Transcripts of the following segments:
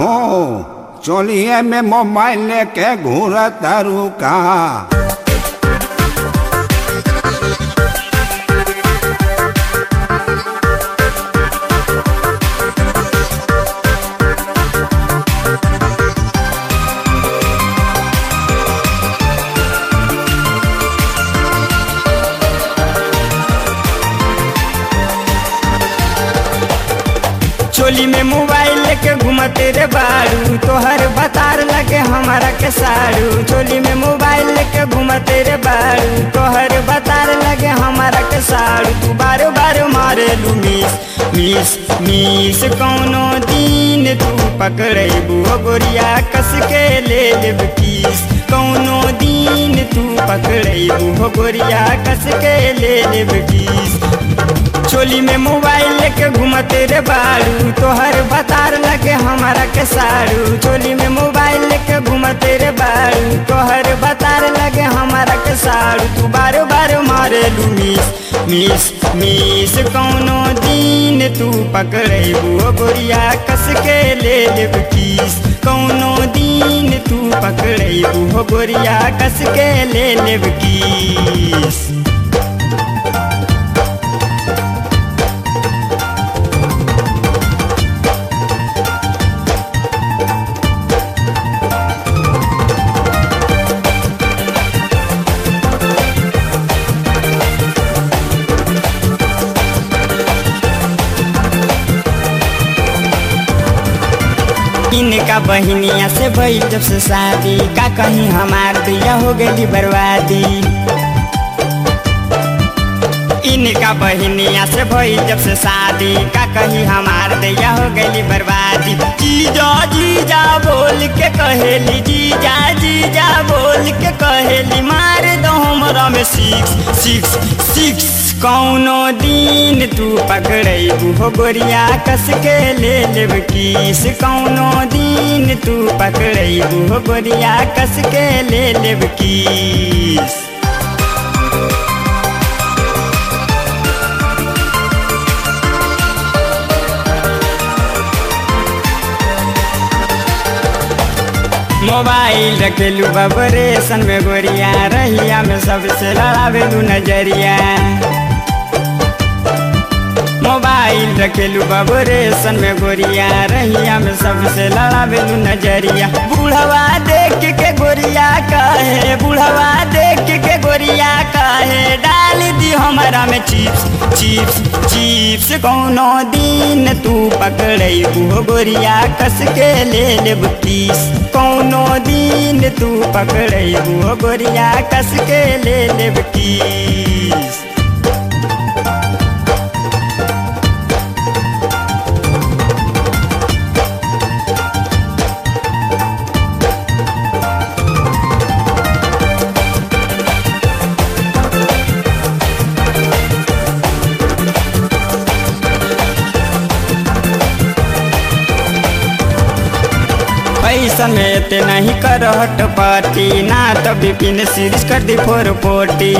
ओ चोलिए में मोबाइल लेके घूर तारू का चोली में मोबाइल लेके घूमते रे बारू तोहर बतार लगे हमारा के साड़ू चोली में मोबाइल लेके घूमते रे बारू तोहर बतार लगे हमारा के साड़ू तू बार बार मारे लू मिस मिस मिस कौनो दिन तू पकड़ेबू गोरिया कस के ले लेब किस कौनो दिन तू पकड़ेबू गोरिया कस के ले लेब किस चोली में मोबाइल लेके घूमते रे बारू तोहर बतार लगे हमारा के साड़ू चोली में मोबाइल लेके घूमते रे बारू तोहर बतार लगे हमारा के साड़ू तू बार बार मारे लू मिस मिस मिस कौनो दिन तू पकड़ेबू गोरिया कस के ले लेब किस कौनो दिन तू पकड़ेबू गोरिया कस के ले लेब किस इनका बहनिया से भई जब से शादी का कहीं हमार दिया हो गई बर्बादी इनका बहनिया से भई जब से शादी का कहीं हमार दिया हो गई बर्बादी जीजा जीजा बोल के कहेली जीजा जीजा बोल के कहेली मार दो हमरा में सिक्स सिक्स सिक्स कौनो दिन तू पकड़ेबू हो गोरिया कस के ले लेब किस कौनो दिन तू पकड़ेबू हो गोरिया कस के ले लेब किस मोबाइल रखेलू बबरेशन में गोरिया रहिया में सबसे लड़ावेलू नजरिया मोबाइल रखेलू बबरेशन में गोरिया रहिया में सबसे लड़ावेलू नजरिया बुढ़वा देख के गोरिया कहे बुढ़वा देख के गोरिया कहे डाल दी हमारा में चिप्स चिप्स चिप्स कौनो दिन तू पकड़ेबू गोरिया कस के ले लेब तीस कौनो दिन तू पकड़ेबू गोरिया कस के ले लेब तीस पैसा में ते नहीं कर हट पाती ना तो बिपिन सीरीज कर दी फोर पोटी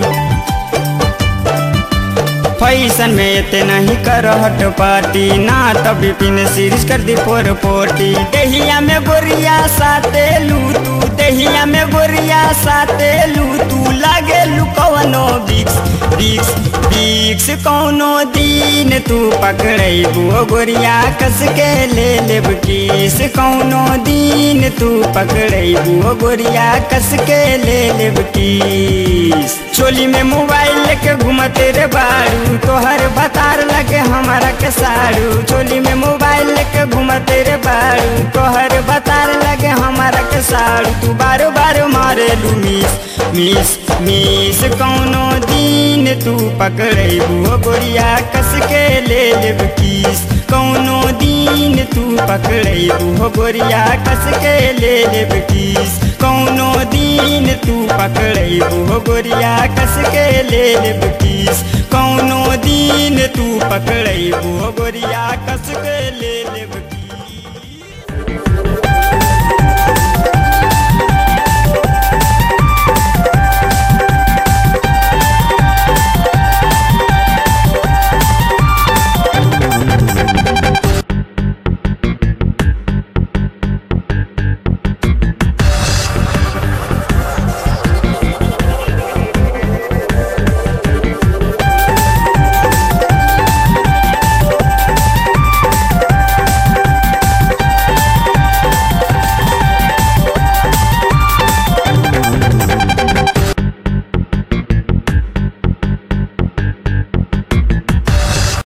फैशन में ते नहीं कर हट पाती ना तो बिपिन सीरीज कर दी फोर पोटी दहिया में गोरिया साते लू तू दहिया में गोरिया साते लू तू लागे लू कवनो बिक्स बिक्स बिक्स कौनो दिन तू पकड़ेबू गोरिया कस के ले लेब किस कौनो दिन तू पकड़ेबू गोरिया कस के ले लेब किस चोली में मोबाइल लेके घूमते रे बारू तोहर बतार लगे हमारा के साड़ू चोली में मोबाइल लेके घूमते रे बारू तोहर बतार लगे हमारा के साड़ू तू बारो बारो मारे लू मिस मिस मिस कौनो दिन तू पकड़ेबू गोरिया कस के ले लेब किस कौनो दिन तू पकड़ेबू गोरिया कस के ले लेब किस कौनो दिन तू पकड़ेबू गोरिया कस के ले लेब किस कौनो दिन तू पकड़ेबू गोरिया कस के ले लेब